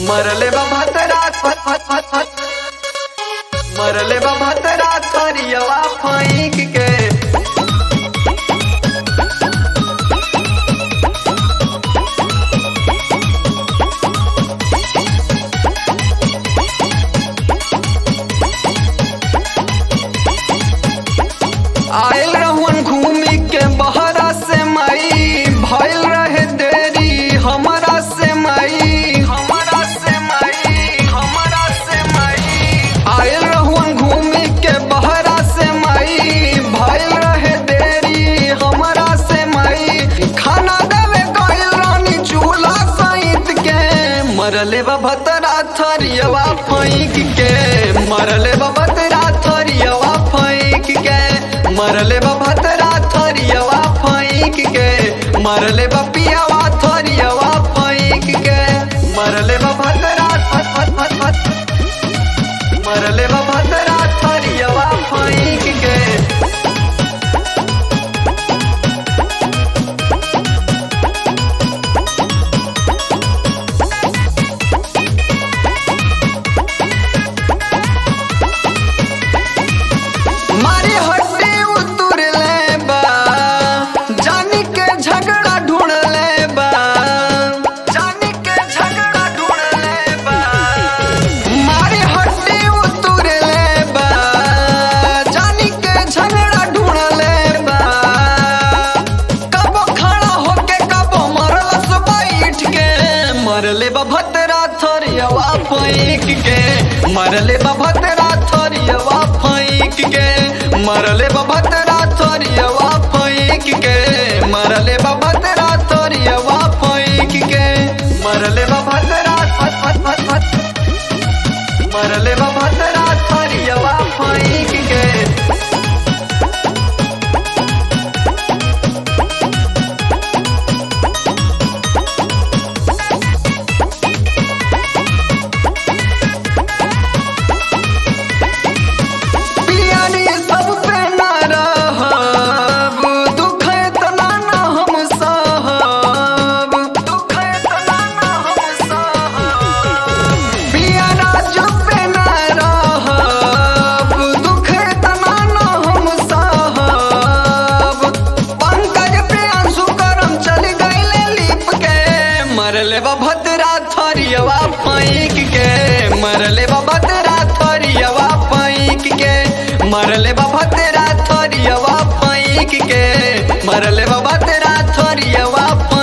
मरले बा भतरात फत फत फत फत मरले बा भतरात थरियवा फैंक के आयल रहुन घूमी के बहरा से मई भइल रहे देरी हमरा से मई हमरा से मई हमरा से मई आयल रहुन घूमी के बहरा से मई भइल रहे देरी हमरा से मई खाना देवे गइल रानी चूल्हा सहित के मरले बा भतरा थरियवा फैंक के मरले बा भतरा थरियवा फैंक के मरले बा भतरा थरियवा फैंक के मरले बा पियावा थरियवा फैंक के मरले बा भतरा फत फत फत फत मरले बा भतरा थरियवा फैंक के मारी हड्डी उतुर ले बा जानी के झगड़ा ढूंढ ले बा जानी के झगड़ा ढूंढ ले बा मारी हड्डी उतुर ले बा जानी के झगड़ा ढूंढ ले बा कबो खड़ा होके कबो मरलस बैठ के मरले बा भतरा थरियवा पैक के मरले बा भतरा थरियवा फैंक के मरले बा भतरा थरियवा फैंक के मरले बा भतरा थरियवा फैंक के मरले बा भतरा फत फत फत फत मरले बा भतरा थरियवा फैंक के पियानी सब पे ना रहब दुख इतना ना हम सहब दुख इतना ना हम सहब पियाना जब पे ना रहब दुख इतना ना हम सहब पंकज पे आंसू करम चल गईले लिप के मरले बा भद्रा थरियवा फैंक के मरले बा भद्रा थरियवा फैंक के मरले बा भद्रा थरियवा फैंक के मरले बा भद्रा थरियवा फैंक